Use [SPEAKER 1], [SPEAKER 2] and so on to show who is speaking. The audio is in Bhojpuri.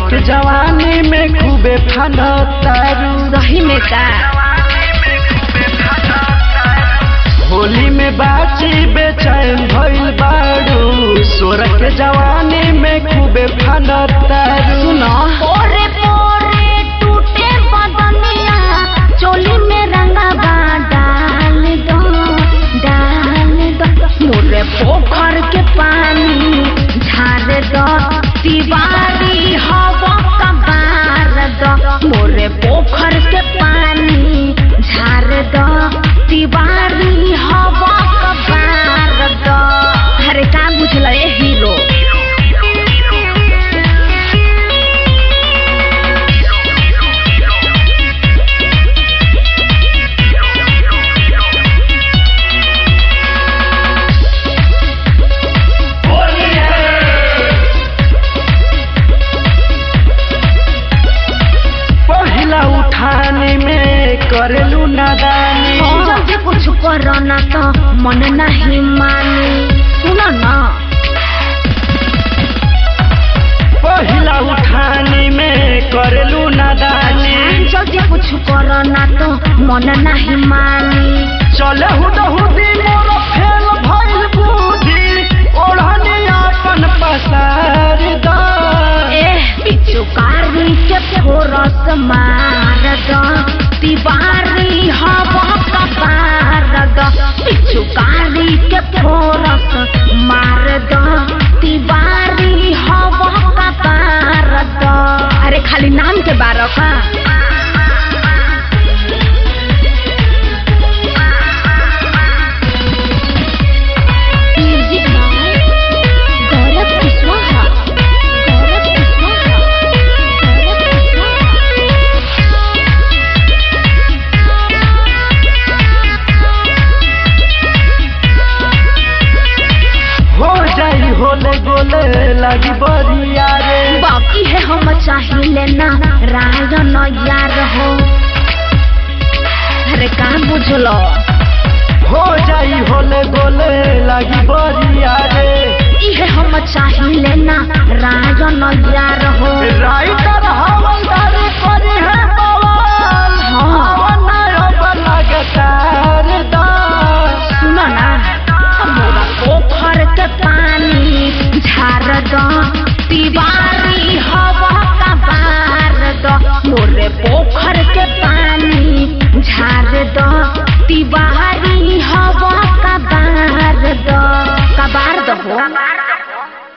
[SPEAKER 1] के जवानी में खूबे फानो तारू
[SPEAKER 2] सही में का
[SPEAKER 1] होली में बाची बेचैन भइल बाड़ू सोर के जवानी में खूबे फानो तारू
[SPEAKER 2] सुनो
[SPEAKER 3] पोरे पोरे टूटे बदनिया चोली में रंगवा डाल दो डाल दो
[SPEAKER 2] मोरे पोखर के पानी झाड़ दो तिवारी हवा कबार दो मोरे पोखर के पानी झाड़ दो तिवारी हवा कबार दो अरे का बुझल ए हीरो
[SPEAKER 1] पहिला उठाने में करेलू नादानी
[SPEAKER 2] जल्दी कुछ करो ना तो मन नहीं मानी सुनो ना
[SPEAKER 1] पहिला उठाने में करेलू नादानी
[SPEAKER 2] जल्दी कुछ करो ना तो मन नहीं मानी
[SPEAKER 1] चले हुदहुदी मोर फेल भइल बुद्धि ओढ़नी अपन पसार दा
[SPEAKER 2] ए पिचुकारी के फोरस मार दो तिवारी हवा कबार दो पिचुकारी के फोरस मार दो तिवारी हवा कबार दो अरे खाली नाम के बारह का
[SPEAKER 3] म्यूजिक बाय गौरव कुशवाहा गौरव कुशवाहा गौरव
[SPEAKER 1] हो जाई होले गोले लगी बरिया रे
[SPEAKER 2] बाकी है हम चाहिए ना रायन यार हो अरे का बुझलो
[SPEAKER 1] हो जाई होले गोले लगी बरिया रे
[SPEAKER 2] इहे हम चाहिए ना रायन यार हो
[SPEAKER 1] राइटर हवलदार करी है बवाल
[SPEAKER 2] हाँ।
[SPEAKER 1] हवना अब लगातार दा
[SPEAKER 2] सुनो ना मोरा पोखर के पानी झाड़ दो तिवारी हवा का बार दो मोरे पोखर के पानी झाड़ दो तिवारी हवा का बार दो कबार दो हो